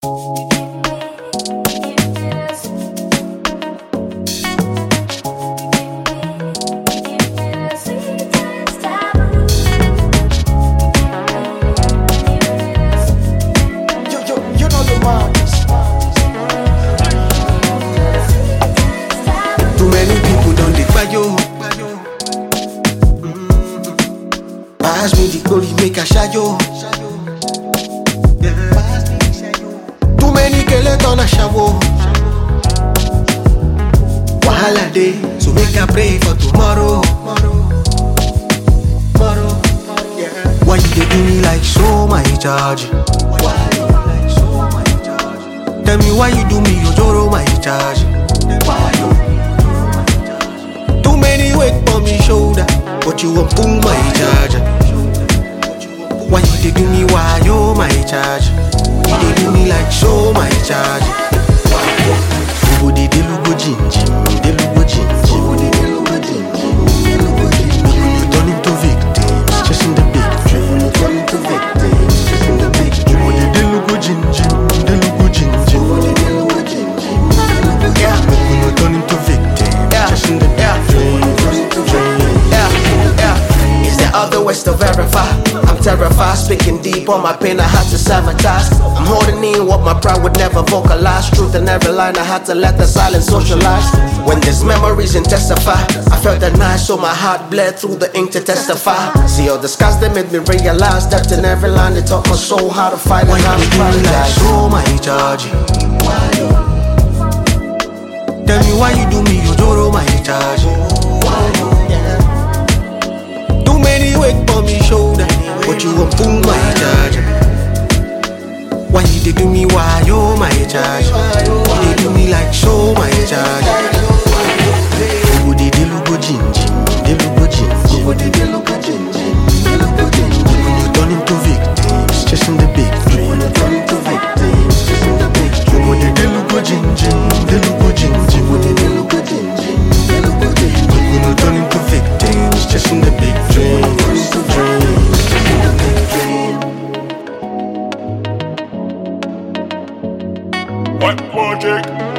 Too many people don't dey kpayo. Pass me the glory, make a shayo. Too many kele turn a shawo. Wahala dey, so make I pray for tomorrow. Why you dey do me like so, my charge? Tell me why you do me, Ojoro, my charge. Too many weight on me shoulder, but you won't pull my charger. Why you dey do me, why you my charge? You dey do me like so, my charge. Ugo dey dey lugo jinji, dey lugo jinji. You turn into victims, chasing the big dream. Turn into victims, chasing the big dream. Ugo dey dey lugo jinji, dey lugo jinji. Yeah, you turn into victims, chasing the big dream. Yeah, yeah. Is there other ways to verify? I'm terrified, speaking deep on my pain, I had to sabotage. I'm holding in what my pride would never vocalize. Truth in every line, I had to let the silence socialize. When there's memories intensify, I felt the night, so my heart bled through the ink to testify. See all the scars that made me realize that in every line, they taught my soul how to fight Why and how you to dey do me like prioritize. so, my charge? Tell me why you do me, Ojoro, my charge. Too many weight on me shoulder, but you won't pull my charge. Why you dey do me, why you my charge? You dey do me like so, my charge. Ugo dey dey lugo jinji, dey lugo jinji. Ugo dey dey lugo jinji, dey lugo jinji. When you turn into victims, chasing the big dream. When you turn into victims, chasing the big dream. Ugo dey dey lugo jinji, dey lugo jinji. Ugo dey dey lugo jinji, dey lugo jinji. When you turn into victims, chasing the big dream. Dream, chasing the big dream. What magic?